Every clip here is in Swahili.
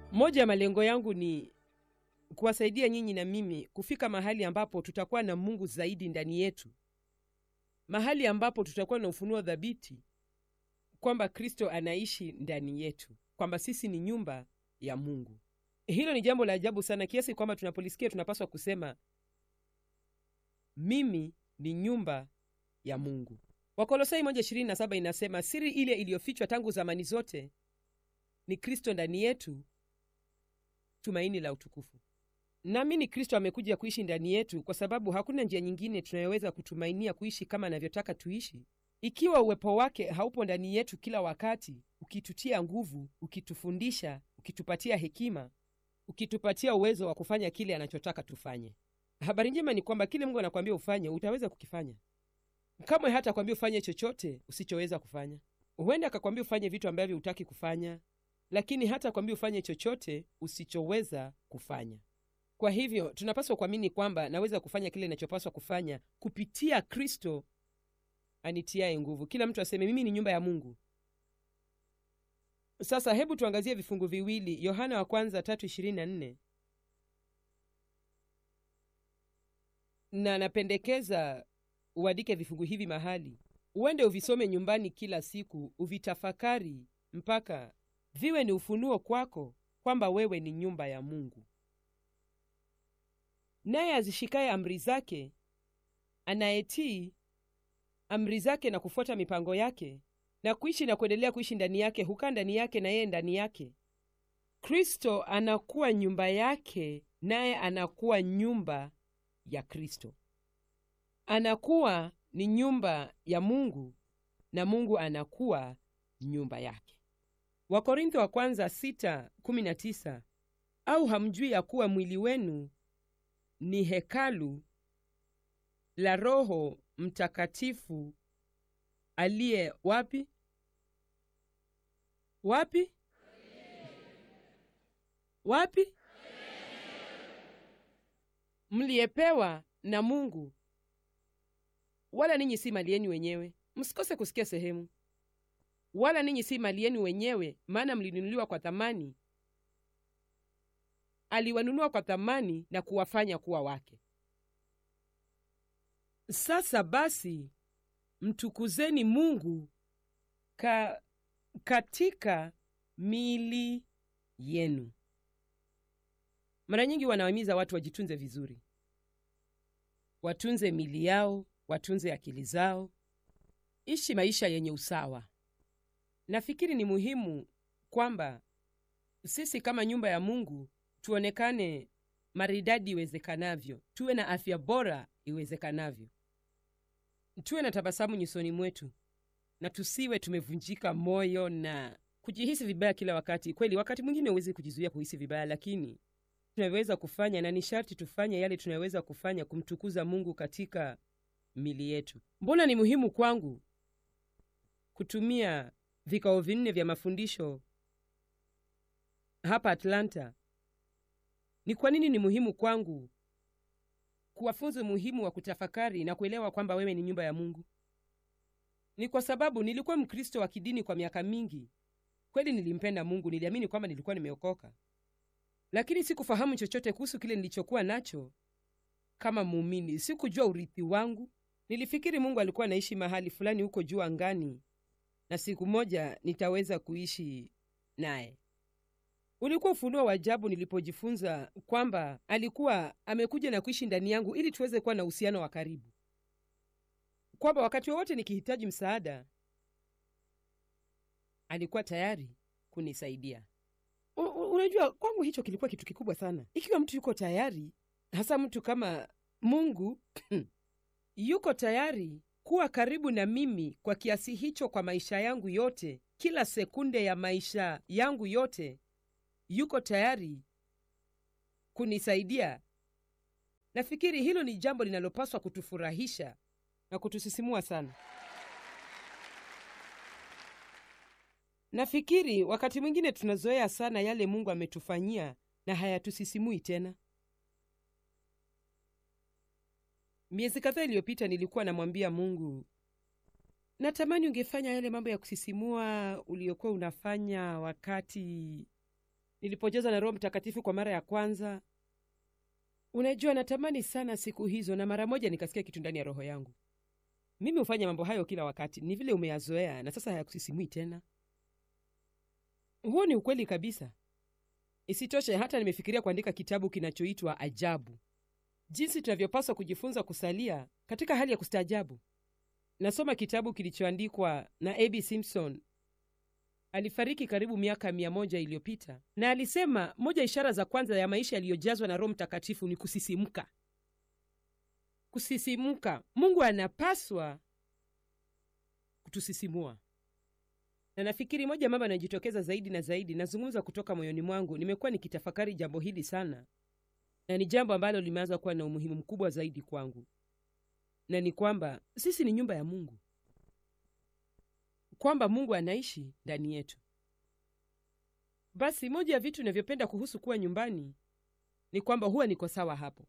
moja ya malengo yangu ni kuwasaidia nyinyi na mimi kufika mahali ambapo tutakuwa na mungu zaidi ndani yetu mahali ambapo tutakuwa na ufunuo dhabiti kwamba kristo anaishi ndani yetu kwamba sisi ni nyumba ya mungu hilo ni jambo la ajabu sana kiasi kwamba tunapolisikia tunapaswa kusema mimi ni nyumba ya mungu wakolosai 127 inasema siri ile iliyofichwa tangu zamani zote ni kristo ndani yetu tumaini la utukufu naamini kristo amekuja kuishi ndani yetu kwa sababu hakuna njia nyingine tunayoweza kutumainia kuishi kama anavyotaka tuishi ikiwa uwepo wake haupo ndani yetu kila wakati ukitutia nguvu ukitufundisha ukitupatia hekima ukitupatia uwezo wa kufanya kile anachotaka tufanye habari njema ni kwamba kile mungu anakwambia ufanye utaweza kukifanya kamwe hata kwambia ufanye chochote usichoweza kufanya huenda akakwambia ufanye vitu ambavyo hutaki kufanya lakini hata kwambia ufanye chochote usichoweza kufanya kwa hivyo tunapaswa kuamini kwamba naweza kufanya kile inachopaswa kufanya kupitia kristo anitiaye nguvu kila mtu aseme mimi ni nyumba ya mungu sasa hebu tuangazie vifungu viwili yohana wa kwanza tatu ishirini na nne na napendekeza uandike vifungu hivi mahali uende uvisome nyumbani kila siku uvitafakari mpaka viwe ni ufunuo kwako kwamba wewe ni nyumba ya mungu naye azishikaye amri zake anayetii amri zake na kufuata mipango yake na kuishi na kuendelea kuishi ndani yake hukaa ndani yake na yeye ndani yake kristo anakuwa nyumba yake naye anakuwa nyumba ya kristo anakuwa ni nyumba ya mungu na mungu anakuwa nyumba yake wakorintho wa kwanza 6:19 au hamjui ya kuwa mwili wenu ni hekalu la roho mtakatifu aliye wapi wapi wapi mliyepewa na mungu wala ninyi si mali yenu wenyewe msikose kusikia sehemu wala ninyi si mali yenu wenyewe maana mlinunuliwa kwa thamani aliwanunua kwa thamani na kuwafanya kuwa wake sasa basi mtukuzeni mungu ka, katika miili yenu mara nyingi wanawahimiza watu wajitunze vizuri watunze mili yao watunze akili zao ishi maisha yenye usawa nafikiri ni muhimu kwamba sisi kama nyumba ya mungu tuonekane maridadi iwezekanavyo tuwe na afya bora iwezekanavyo tuwe na tabasamu nyusoni mwetu na tusiwe tumevunjika moyo na kujihisi vibaya kila wakati kweli wakati mwingine huwezi kujizuia kuhisi vibaya lakini tunaweza kufanya na ni sharti tufanye yale tunayoweza kufanya kumtukuza mungu katika mili yetu mbona ni muhimu kwangu kutumia vikao vinne vya mafundisho hapa atlanta ni kwa nini ni muhimu kwangu kuwafunza umuhimu wa kutafakari na kuelewa kwamba wewe ni nyumba ya mungu ni kwa sababu nilikuwa mkristo wa kidini kwa miaka mingi kweli nilimpenda mungu niliamini kwamba nilikuwa nimeokoka lakini sikufahamu chochote kuhusu kile nilichokuwa nacho kama muumini sikujua urithi wangu nilifikiri mungu alikuwa anaishi mahali fulani huko juu angani na siku moja nitaweza kuishi naye ulikuwa ufunuo wa ajabu nilipojifunza kwamba alikuwa amekuja na kuishi ndani yangu ili tuweze kuwa na uhusiano wa karibu kwamba wakati wowote nikihitaji msaada alikuwa tayari kunisaidia U- u- unajua kwangu hicho kilikuwa kitu kikubwa sana ikiwa mtu yuko tayari hasa mtu kama mungu yuko tayari kuwa karibu na mimi kwa kiasi hicho kwa maisha yangu yote kila sekunde ya maisha yangu yote yuko tayari kunisaidia nafikiri hilo ni jambo linalopaswa kutufurahisha na kutusisimua sana nafikiri wakati mwingine tunazoea sana yale mungu ametufanyia na hayatusisimui tena miezi kadhaa iliyopita nilikuwa namwambia mungu natamani ungefanya yale mambo ya kusisimua uliokuwa unafanya wakati nilipojazwa na roho mtakatifu kwa mara ya kwanza unajua natamani sana siku hizo na mara moja nikasikia kitu ndani ya roho yangu mimi hufanya mambo hayo kila wakati ni vile umeyazoea na sasa hayakusisimui tena huo ni ukweli kabisa isitoshe hata nimefikiria kuandika kitabu kinachoitwa ajabu jinsi tunavyopaswa kujifunza kusalia katika hali ya kustaajabu nasoma kitabu kilichoandikwa na ab simpson alifariki karibu miaka mia moja iliyopita na alisema moja ishara za kwanza ya maisha yaliyojazwa na roho mtakatifu ni kusisimka kusisimka mungu anapaswa kutusisimua na nafikiri moja mambo yanayojitokeza zaidi na zaidi nazungumza kutoka moyoni mwangu nimekuwa nikitafakari jambo hili sana na ni jambo ambalo limeanza kuwa na umuhimu mkubwa zaidi kwangu na ni kwamba sisi ni nyumba ya mungu kwamba mungu anaishi ndani yetu basi moja ya vitu inavyopenda kuhusu kuwa nyumbani ni kwamba huwa niko sawa hapo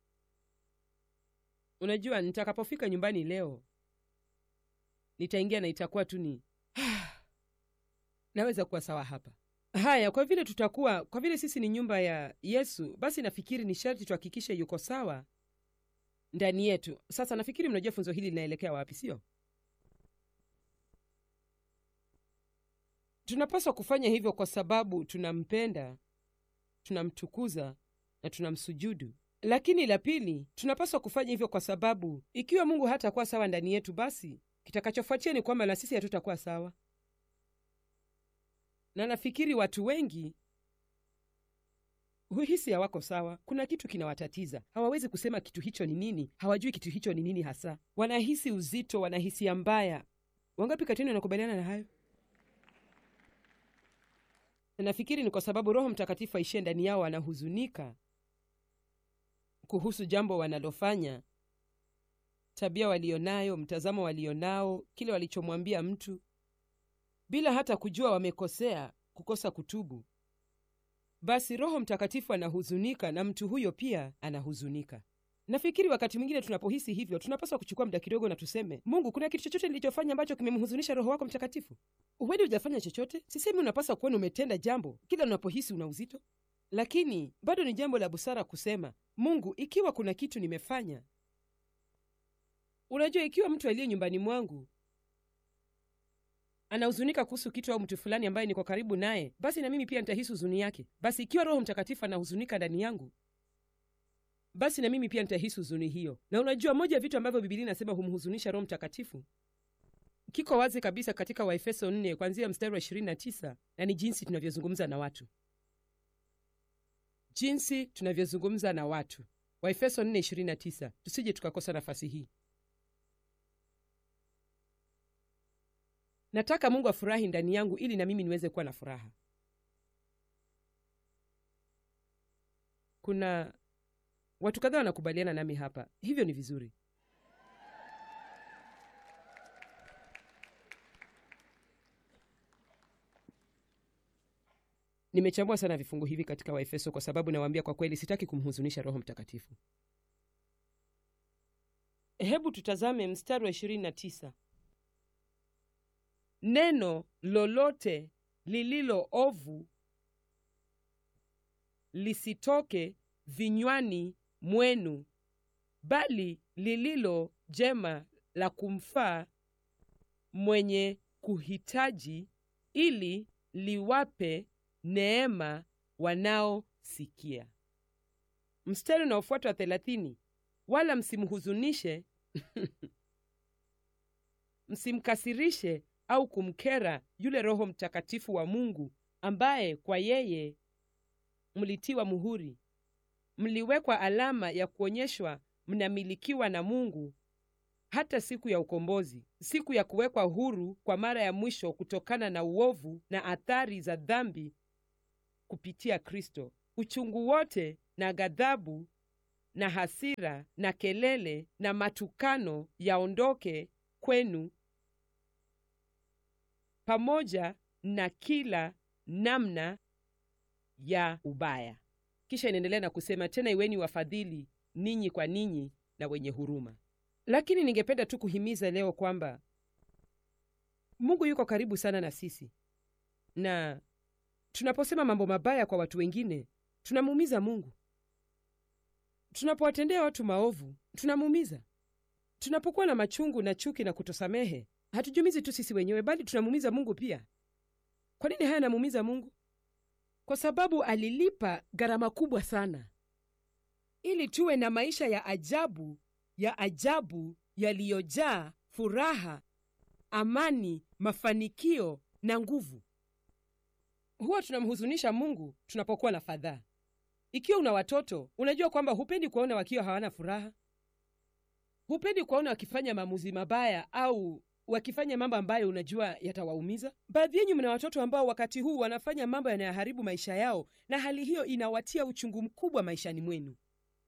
unajua nitakapofika nyumbani leo nitaingia na itakuwa tu ni naweza kuwa sawa hapa haya kwa vile tutakuwa kwa vile sisi ni nyumba ya yesu basi nafikiri ni sharti tuhakikishe yuko sawa ndani yetu sasa nafikiri mnajua funzo hili linaelekea wapi sio tunapaswa kufanya hivyo kwa sababu tunampenda tunamtukuza na tunamsujudu lakini la pili tunapaswa kufanya hivyo kwa sababu ikiwa mungu hatakuwa sawa ndani yetu basi kitakachofuatia ni kwamba na sisi hatutakuwa sawa na nafikiri watu wengi huhisi hawako sawa kuna kitu kinawatatiza hawawezi kusema kitu hicho ni nini hawajui kitu hicho ni nini hasa wanahisi uzito wanahisia mbaya wangapi katini wanakubaliana na hayo na nafikiri ni kwa sababu roho mtakatifu aishie ndani yao wanahuzunika kuhusu jambo wanalofanya tabia walionayo mtazamo walionao kile walichomwambia mtu bila hata kujua wamekosea kukosa kutubu basi roho mtakatifu anahuzunika na mtu huyo pia anahuzunika nafikiri wakati mwingine tunapohisi hivyo tunapaswa kuchukua muda kidogo na tuseme mungu kuna kitu chochote nilichofanya ambacho kimemhuzunisha roho wako mtakatifu huenda hujafanya chochote sisemi unapaswa kuona umetenda jambo kila unapohisi una uzito lakini bado ni jambo la busara kusema mungu ikiwa kuna kitu nimefanya unajua ikiwa mtu aliye nyumbani mwangu anahuzunika kuhusu kitu au mtu fulani ambaye niko karibu naye basi na mimi pia nitahisi huzuni yake basi ikiwa roho mtakatifu anahuzunika ndani yangu basi na mimi pia nitahisi huzuni hiyo na unajua moja ya vitu ambavyo bibilia inasema humhuzunisha roho mtakatifu kiko wazi kabisa katika waefeso 4 kwanzia mstari wa 29 na ni jinsi tunavyozungumza na watu jinsi tunavyozungumza na watu waefeso 4:29 tusije tukakosa nafasi hii nataka mungu afurahi ndani yangu ili na mimi niweze kuwa na furaha kuna watu kadhaa wanakubaliana nami hapa hivyo ni vizuri nimechambua sana vifungu hivi katika waefeso kwa sababu nawaambia kwa kweli sitaki kumhuzunisha roho mtakatifu hebu tutazame mstari wa 29 neno lolote lililo ovu lisitoke vinywani mwenu bali lililo jema la kumfaa mwenye kuhitaji ili liwape neema wanaosikia mstari unaofuata wa thelathini wala msimhuzunishe msimkasirishe au kumkera yule roho mtakatifu wa mungu ambaye kwa yeye mlitiwa muhuri mliwekwa alama ya kuonyeshwa mnamilikiwa na mungu hata siku ya ukombozi siku ya kuwekwa huru kwa mara ya mwisho kutokana na uovu na athari za dhambi kupitia kristo uchungu wote na ghadhabu na hasira na kelele na matukano yaondoke kwenu pamoja na kila namna ya ubaya kisha inaendelea na kusema tena iweni wafadhili ninyi kwa ninyi na wenye huruma lakini ningependa tu kuhimiza leo kwamba mungu yuko karibu sana na sisi na tunaposema mambo mabaya kwa watu wengine tunamuumiza mungu tunapowatendea watu maovu tunamuumiza tunapokuwa na machungu na chuki na kutosamehe hatujumizi tu sisi wenyewe bali tunamuumiza mungu pia kwa nini haya anamuumiza mungu kwa sababu alilipa gharama kubwa sana ili tuwe na maisha ya ajabu ya ajabu yaliyojaa furaha amani mafanikio na nguvu huwa tunamhuzunisha mungu tunapokuwa na fadhaa ikiwa una watoto unajua kwamba hupendi kuwaona wakiwa hawana furaha hupendi kuwaona wakifanya maamuzi mabaya au wakifanya mambo ambayo unajua yatawaumiza baadhi yenyu mna watoto ambao wakati huu wanafanya mambo yanayoharibu maisha yao na hali hiyo inawatia uchungu mkubwa maishani mwenu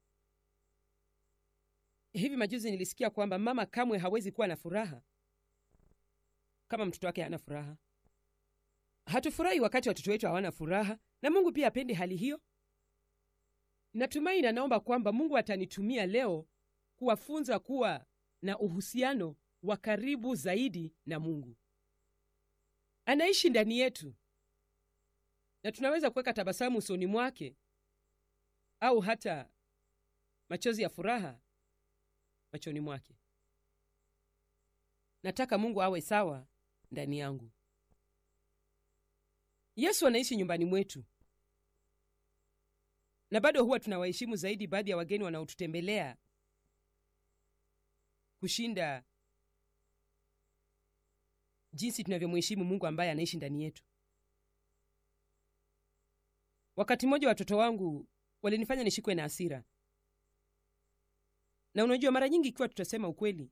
hivi majuzi nilisikia kwamba mama kamwe hawezi kuwa na furaha kama mtoto wake hana furaha hatufurahi wakati watoto wetu hawana furaha na mungu pia apendi hali hiyo natumai na naomba kwamba mungu atanitumia leo kuwafunza kuwa na uhusiano wa karibu zaidi na mungu anaishi ndani yetu na tunaweza kuweka tabasamu usoni mwake au hata machozi ya furaha machoni mwake nataka mungu awe sawa ndani yangu yesu anaishi nyumbani mwetu na bado huwa tunawaheshimu zaidi baadhi ya wageni wanaotutembelea kushinda jinsi tunavyomheshimu mungu ambaye anaishi ndani yetu wakati mmoja watoto wangu walinifanya nishikwe na hasira na unajua mara nyingi ikiwa tutasema ukweli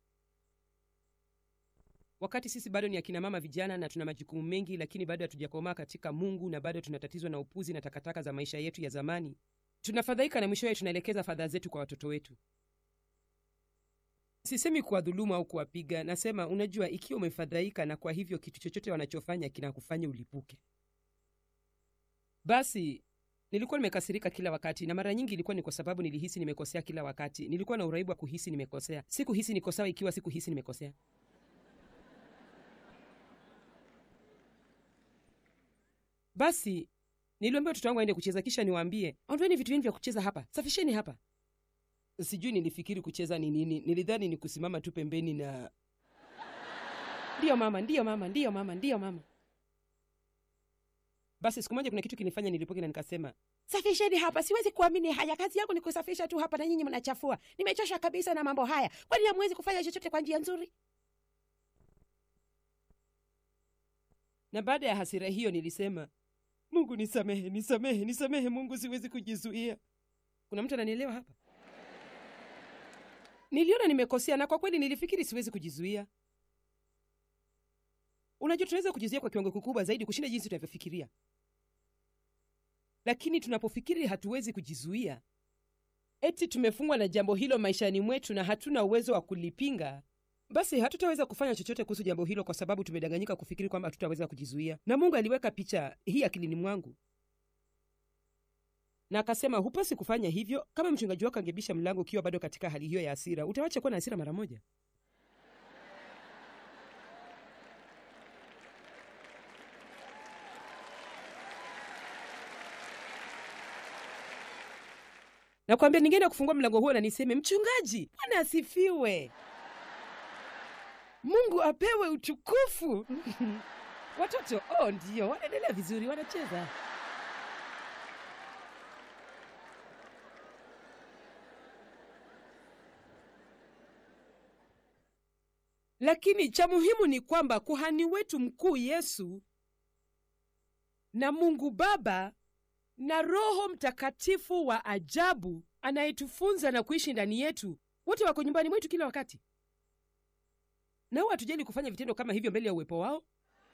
wakati sisi bado ni akina mama vijana na tuna majukumu mengi lakini bado hatujakomaa katika mungu na bado tunatatizwa na upuzi na takataka za maisha yetu ya zamani tunafadhaika na mwishowe tunaelekeza fadhaa zetu kwa watoto wetu sisemi kuwadhulumu au kuwapiga nasema unajua ikiwa umefadhaika na kwa hivyo kitu chochote wanachofanya kinakufanya ulipuke basi nilikuwa nimekasirika kila wakati na mara nyingi ilikuwa ni kwa sababu nilihisi nimekosea kila wakati nilikuwa na uraibu wa kuhisi nimekosea sikuhisi niko sawa ikiwa sikuhisi nimekosea basi niliambia watoto wangu aende kucheza kisha niwaambie ondoeni vitu vyenu vya kucheza hapa safisheni hapa sijui nilifikiri kucheza ni nini nilidhani ni kusimama tu pembeni na ndiyo mama ndiyo mama ndiyo mama ndiyo mama basi siku moja kuna kitu kinifanya nilipoke na nikasema safisheni hapa siwezi kuamini haya kazi yangu ni kusafisha tu hapa na nyinyi mnachafua nimechosha kabisa na mambo haya kwani hamwezi kufanya chochote kwa njia nzuri na baada ya hasira hiyo nilisema mungu nisamehe nisamehe nisamehe mungu siwezi kujizuia kuna mtu ananielewa hapa niliona nimekosea na kwa kweli nilifikiri siwezi kujizuia unajua tunaweza kujizuia kwa kiwango kikubwa zaidi kushinda jinsi tunavyofikiria lakini tunapofikiri hatuwezi kujizuia eti tumefungwa na jambo hilo maishani mwetu na hatuna uwezo wa kulipinga basi hatutaweza kufanya chochote kuhusu jambo hilo kwa sababu tumedanganyika kufikiri kwamba hatutaweza kujizuia na mungu aliweka picha hii akilini mwangu na akasema hupasi kufanya hivyo kama mchungaji wako angebisha mlango ukiwa bado katika hali hiyo ya hasira utawacha kuwa na hasira mara moja nakwambia ningeenda kufungua mlango huo na niseme mchungaji bwana asifiwe mungu apewe utukufu watoto oh ndio wanaendelea vizuri wanacheza lakini cha muhimu ni kwamba kuhani wetu mkuu yesu na mungu baba na roho mtakatifu wa ajabu anayetufunza na kuishi ndani yetu wote wako nyumbani mwetu kila wakati na huwa hatujali kufanya vitendo kama hivyo mbele ya uwepo wao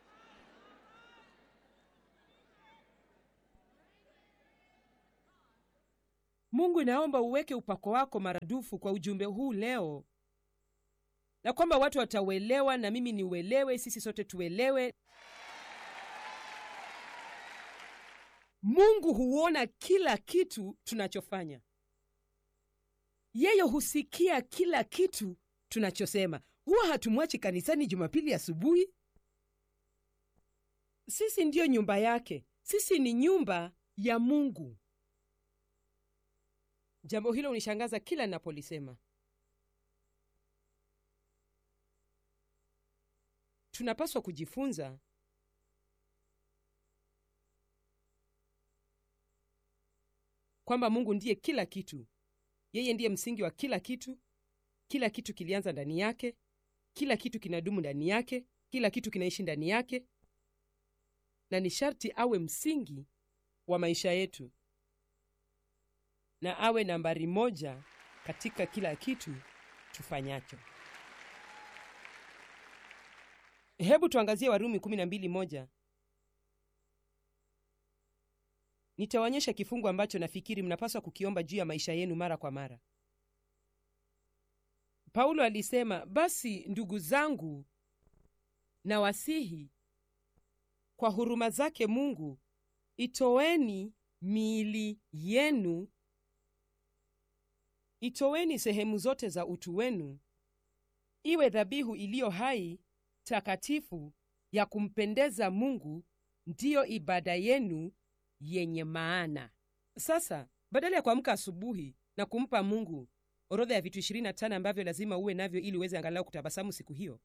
mungu naomba uweke upako wako maradufu kwa ujumbe huu leo na kwamba watu watauelewa na mimi niuelewe sisi sote tuelewe mungu huona kila kitu tunachofanya yeye husikia kila kitu tunachosema huwa hatumwachi kanisani jumapili asubuhi sisi ndiyo nyumba yake sisi ni nyumba ya mungu jambo hilo hunishangaza kila ninapolisema tunapaswa kujifunza kwamba mungu ndiye kila kitu yeye ndiye msingi wa kila kitu kila kitu kilianza ndani yake kila kitu kinadumu ndani yake kila kitu kinaishi ndani yake na ni sharti awe msingi wa maisha yetu na awe nambari moja katika kila kitu tufanyacho hebu tuangazie warumi 12 nitawaonyesha kifungu ambacho nafikiri mnapaswa kukiomba juu ya maisha yenu mara kwa mara paulo alisema basi ndugu zangu na wasihi kwa huruma zake mungu itoweni miili yenu itoweni sehemu zote za utu wenu iwe dhabihu iliyo hai takatifu ya kumpendeza mungu ndiyo ibada yenu yenye maana sasa badala ya kuamka asubuhi na kumpa mungu orodha ya vitu 25 ambavyo lazima uwe navyo ili uweze angalau kutabasamu siku hiyo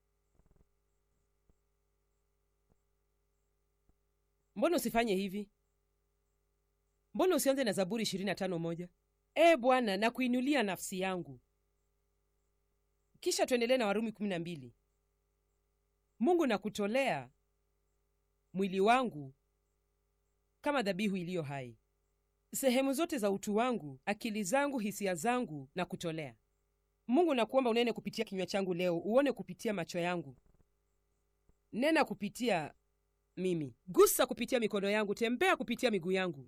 mbona usifanye hivi mbona usianze na zaburi 25 moja ee bwana na kuinulia nafsi yangu kisha tuendelee na warumi 12 mungu nakutolea mwili wangu kama dhabihu iliyo hai sehemu zote za utu wangu akili zangu hisia zangu na kutolea mungu nakuomba unene kupitia kinywa changu leo uone kupitia macho yangu nena kupitia mimi gusa kupitia mikono yangu tembea kupitia miguu yangu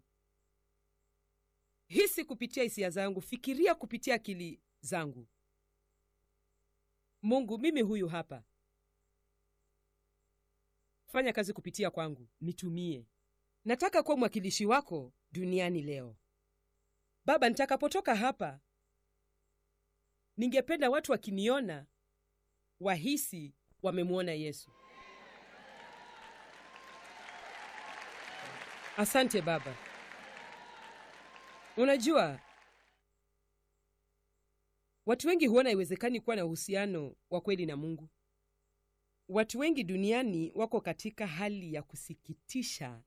hisi kupitia hisia zangu fikiria kupitia akili zangu mungu mimi huyu hapa fanya kazi kupitia kwangu nitumie nataka kuwa mwakilishi wako duniani leo baba nitakapotoka hapa ningependa watu wakiniona wahisi wamemwona yesu asante baba unajua watu wengi huona iwezekani kuwa na uhusiano wa kweli na mungu watu wengi duniani wako katika hali ya kusikitisha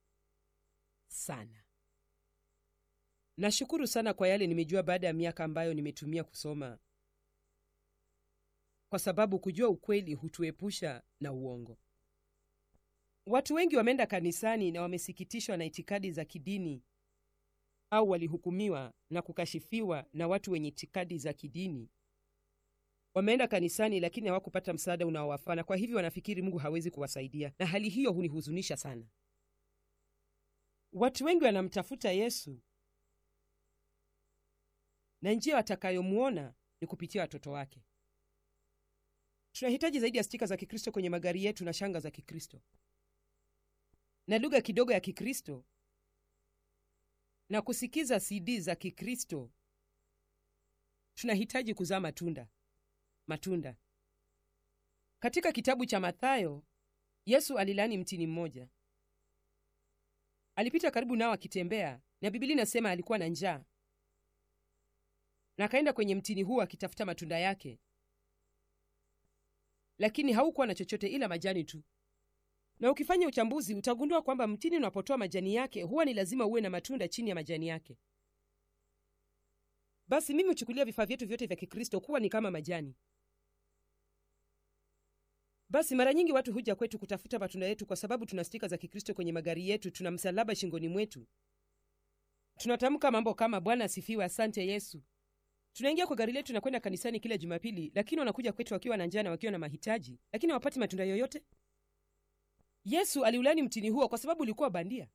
sana nashukuru sana kwa yale nimejua baada ya miaka ambayo nimetumia kusoma kwa sababu kujua ukweli hutuepusha na uongo watu wengi wameenda kanisani na wamesikitishwa na itikadi za kidini au walihukumiwa na kukashifiwa na watu wenye itikadi za kidini wameenda kanisani lakini hawakupata msaada unaowafaa na kwa hivyo wanafikiri mungu hawezi kuwasaidia na hali hiyo hunihuzunisha sana watu wengi wanamtafuta yesu na njia watakayomwona ni kupitia watoto wake tunahitaji zaidi ya stika za kikristo kwenye magari yetu na shanga za kikristo na lugha kidogo ya kikristo na kusikiza cd za kikristo tunahitaji kuzaa matunda matunda katika kitabu cha mathayo yesu alilaani mtini mmoja alipita karibu nao akitembea na bibilia inasema alikuwa na njaa na akaenda kwenye mtini huo akitafuta matunda yake lakini haukuwa na chochote ila majani tu na ukifanya uchambuzi utagundua kwamba mtini unapotoa majani yake huwa ni lazima uwe na matunda chini ya majani yake basi mimi huchukulia vifaa vyetu vyote vya kikristo kuwa ni kama majani basi mara nyingi watu huja kwetu kutafuta matunda yetu kwa sababu tuna stika za kikristo kwenye magari yetu tuna msalaba shingoni mwetu tunatamka mambo kama bwana asifiwe asante yesu tunaingia kwa gari letu na kwenda kanisani kila jumapili lakini wanakuja kwetu wakiwa na njaa na wakiwa na mahitaji lakini hawapati matunda yoyote yesu aliulani mtini huo kwa sababu ulikuwa bandia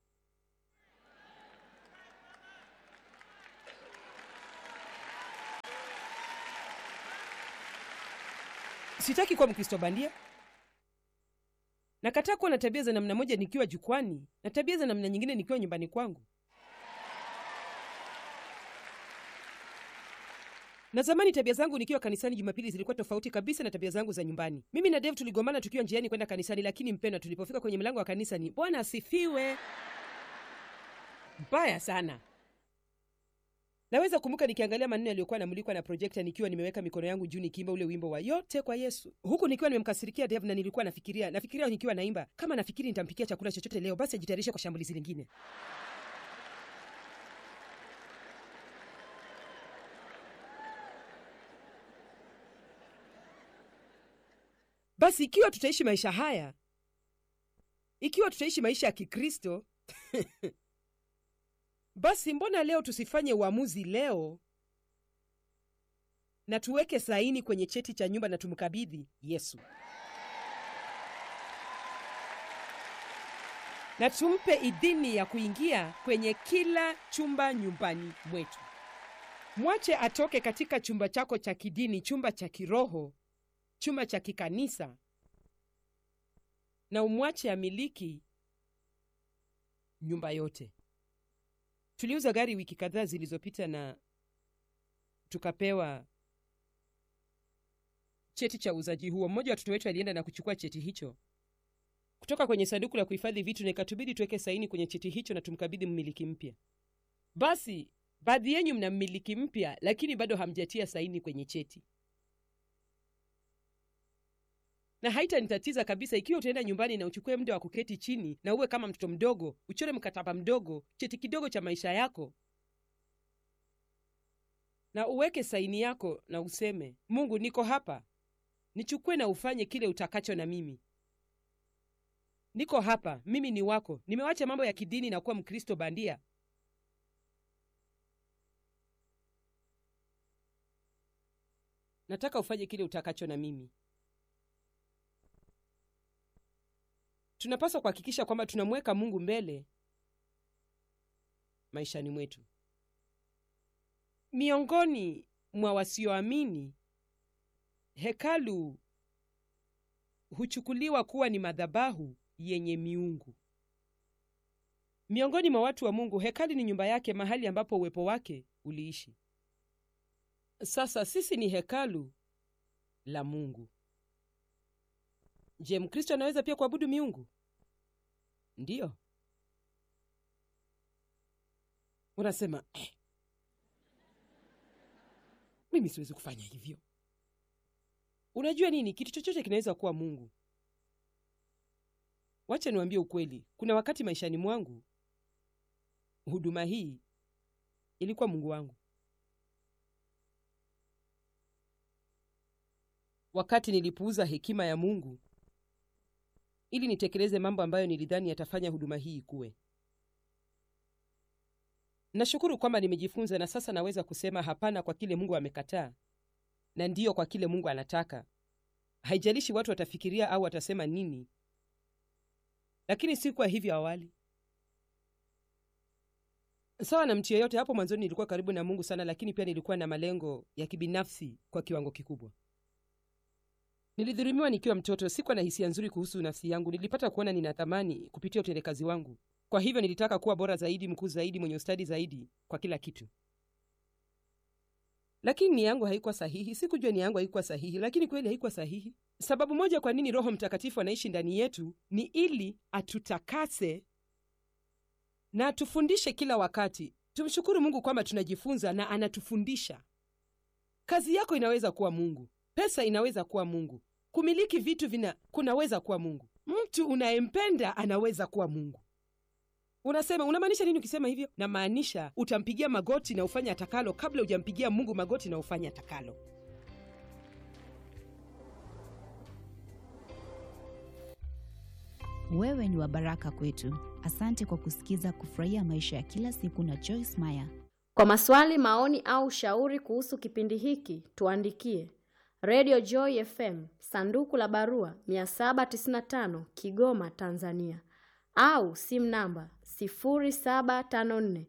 sitaki kuwa mkristo bandia nakataa kuwa na tabia za namna moja nikiwa jukwani na tabia za namna nyingine nikiwa nyumbani kwangu na zamani tabia zangu nikiwa kanisani jumapili zilikuwa tofauti kabisa na tabia zangu za nyumbani mimi na dev tuligomana tukiwa njiani kwenda kanisani lakini mpendwa tulipofika kwenye mlango wa kanisa ni bwana asifiwe mbaya sana naweza kumbuka nikiangalia maneno yaliyokuwa namulikwa na projekta nikiwa nimeweka mikono yangu juu nikiimba ule wimbo wa yote kwa yesu huku nikiwa nimemkasirikia dev na nilikuwa nafikiria nafikiria nikiwa naimba kama nafikiri nitampikia chakula chochote leo basi ajitayarishe kwa shambulizi lingine basi ikiwa tutaishi maisha haya ikiwa tutaishi maisha ya kikristo basi mbona leo tusifanye uamuzi leo na tuweke saini kwenye cheti cha nyumba na tumkabidhi yesu na tumpe idhini ya kuingia kwenye kila chumba nyumbani mwetu mwache atoke katika chumba chako cha kidini chumba cha kiroho chumba cha kikanisa na umwache amiliki nyumba yote tuliuza gari wiki kadhaa zilizopita na tukapewa cheti cha uuzaji huo mmoja wa watoto wetu alienda na kuchukua cheti hicho kutoka kwenye sanduku la kuhifadhi vitu na ikatubidi tuweke saini kwenye cheti hicho na tumkabidhi mmiliki mpya basi baadhi yenyu mna mmiliki mpya lakini bado hamjatia saini kwenye cheti na haitanitatiza kabisa ikiwa utaenda nyumbani na uchukue muda wa kuketi chini na uwe kama mtoto mdogo uchore mkataba mdogo cheti kidogo cha maisha yako na uweke saini yako na useme mungu niko hapa nichukue na ufanye kile utakacho na mimi niko hapa mimi ni wako nimewacha mambo ya kidini na kuwa mkristo bandia nataka ufanye kile utakacho na mimi tunapaswa kuhakikisha kwamba tunamweka mungu mbele maishani mwetu miongoni mwa wasioamini hekalu huchukuliwa kuwa ni madhabahu yenye miungu miongoni mwa watu wa mungu hekali ni nyumba yake mahali ambapo uwepo wake uliishi sasa sisi ni hekalu la mungu je mkristo anaweza pia kuabudu miungu ndiyo unasema eh, mimi siwezi kufanya hivyo unajua nini kitu chochote kinaweza kuwa mungu wacha niwambie ukweli kuna wakati maishani mwangu huduma hii ilikuwa mungu wangu wakati nilipuuza hekima ya mungu ili nitekeleze mambo ambayo nilidhani yatafanya huduma hii ikuwe nashukuru kwamba nimejifunza na sasa naweza kusema hapana kwa kile mungu amekataa na ndiyo kwa kile mungu anataka haijalishi watu watafikiria au watasema nini lakini si kwa hivyo awali sawa na mtu yeyote hapo mwanzoni nilikuwa karibu na mungu sana lakini pia nilikuwa na malengo ya kibinafsi kwa kiwango kikubwa nilidhulumiwa nikiwa mtoto sikuwa na hisia nzuri kuhusu nafsi yangu nilipata kuona nina thamani kupitia utendekazi wangu kwa hivyo nilitaka kuwa bora zaidi mkuu zaidi mwenye ustadi zaidi kwa kila kitu lakini nia yangu haikuwa sahihi sikujua nia yangu haikuwa sahihi lakini kweli haikuwa sahihi sababu moja kwa nini roho mtakatifu anaishi ndani yetu ni ili atutakase na atufundishe kila wakati tumshukuru mungu kwamba tunajifunza na anatufundisha kazi yako inaweza kuwa mungu pesa inaweza kuwa mungu kumiliki vitu vina kunaweza kuwa mungu mtu unayempenda anaweza kuwa mungu unasema unamaanisha nini ukisema hivyo namaanisha utampigia magoti na ufanye atakalo kabla hujampigia mungu magoti na ufanye atakalo wewe ni wa baraka kwetu asante kwa kusikiza kufurahia maisha ya kila siku na joyce meyer Kwa maswali, maoni au ushauri kuhusu kipindi hiki, tuandikie Radio Joy FM, sanduku la barua 795 Kigoma, Tanzania, au simu namba 0754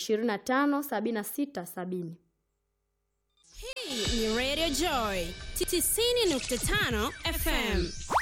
257670. Hii ni Radio Joy 90.5 FM.